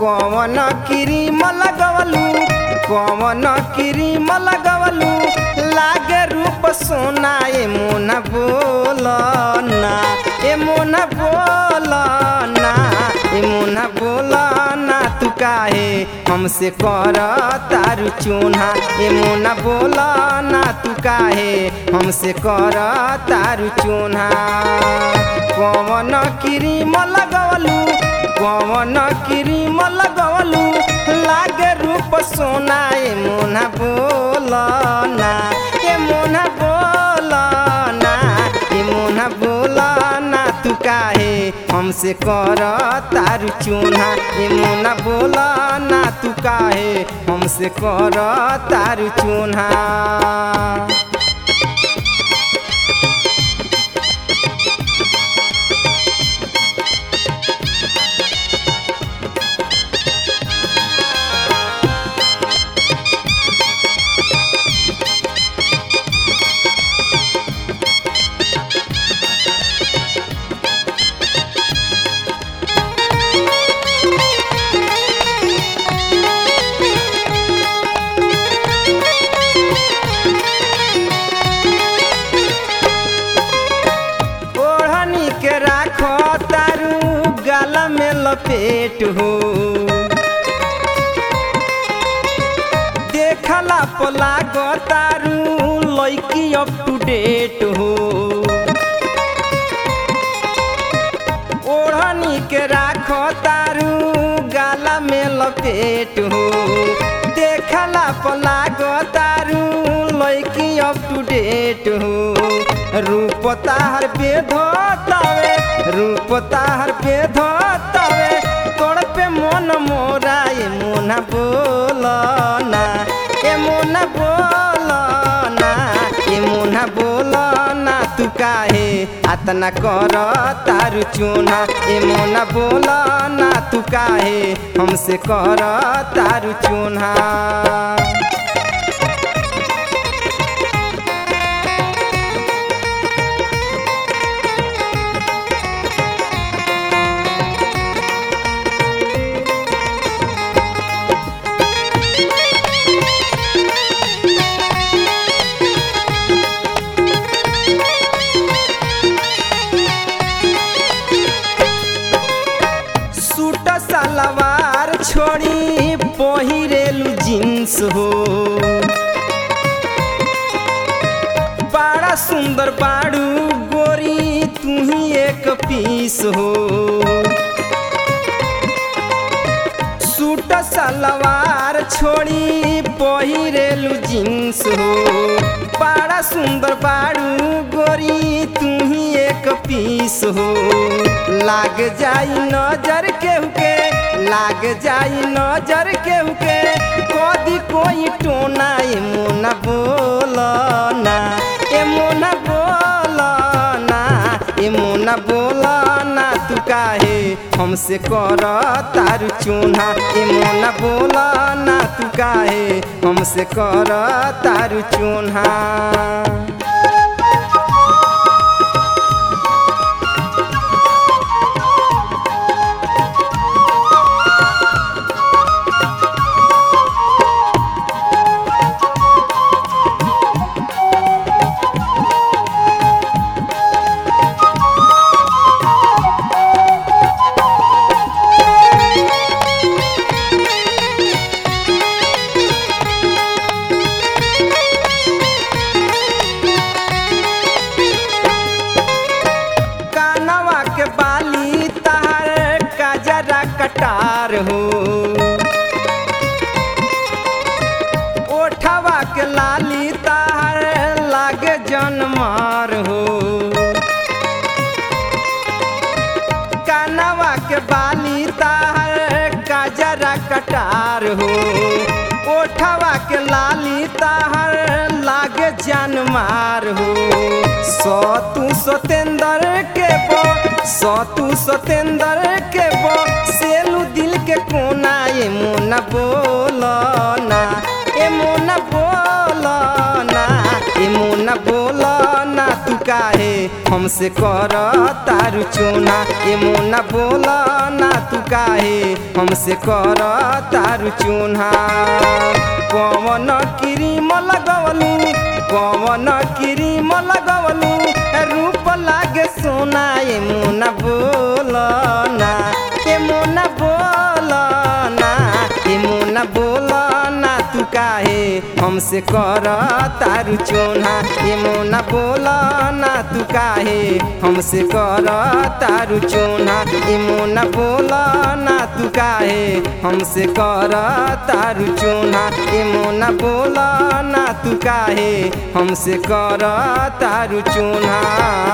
कवन क्रीम लगवलू कवन क्रीम लगवलू लागे रूप सोना ए मोना बोल ना ए मोना बोल ना ए मोना बोल ना तू काहे हमसे कर तारू चून्हा ए मोना बोल ना तू काहे हमसे कर तारू चून्हा कवन क्रीम लगवलू कवन क्रीम लगवलू लागे रूप सोना ए मोना बोल ना ए मोना बोल ना ए मोना बोल ना तू काहे हमसे कर तारू चून्हा ए मोना बोल ना तू काहे हमसे कर तारू चून्हा ओढ़नी के राखो तारू गाला में लपेट हो देखला पला गो तारू लैकी अप टू डेट हो ओढ़नी के राखो तारू गाला में लपेट हो देखला पला गो तारू लैकी अप टू डेट हो रूप ताहर पे धोतावे रूप ताहर पे धोतावे तोड़ पे मन मोरा ए मोना बोल ना ए मोना बोल ना ए मोना बोल ना तू काहे अतना कर तारू चूना ए मोना बोल ना तू काहे हमसे कर तारू चूना सूट सलवार छोड़ी पहिरेलू जींस हो बड़ा सुंदर बाड़ू गोरी तू ही एक पीस हो सूट सलवार छोड़ी पहिरेलू जींस हो बड़ा सुंदर बाड़ू गोरी तू ही एक पीस हो लाग जाई नजर केहू के लाग जाई नजर केहू के कदी कोई टोना ए मोना बोल ना ए मोना बोल ना ए मोना बोल ना तू काहे हमसे कर तारू चून्हा ए मोना बोल ना तू काहे हमसे कर तारू चून्हा कानवा के बाली तार काजरा कटार हो ओठवा के लाली तार लागे जनमार हो कानवा के बाली तार काजरा कटार हो ओठवा के लाली तार लागे जानमार हो सतु सतेंद्र के बो सतु सतेंद्र के बो सेलू दिल के कोना ए मोना बोल ना ए मोना बोल ना ए मोना बोल ना तू काहे हमसे कर तारू चोना ए मोना बोला ना तू काहे हमसे कर तारू चोना कवन क्रीम लगवलू कवन क्रीम लगवलू रूप लागे सोना ए मोना बोला ना ए मोना बोला ना ए मोना बोला ना तू काहे हमसे कर तारू चोना ए मोना बोला ना तू काहे हमसे कर तारू चोना ए मोना बोला ना तू काहे हमसे कर तारू चोना ए मोना बोला ना तू काहे हमसे कर तारू चोना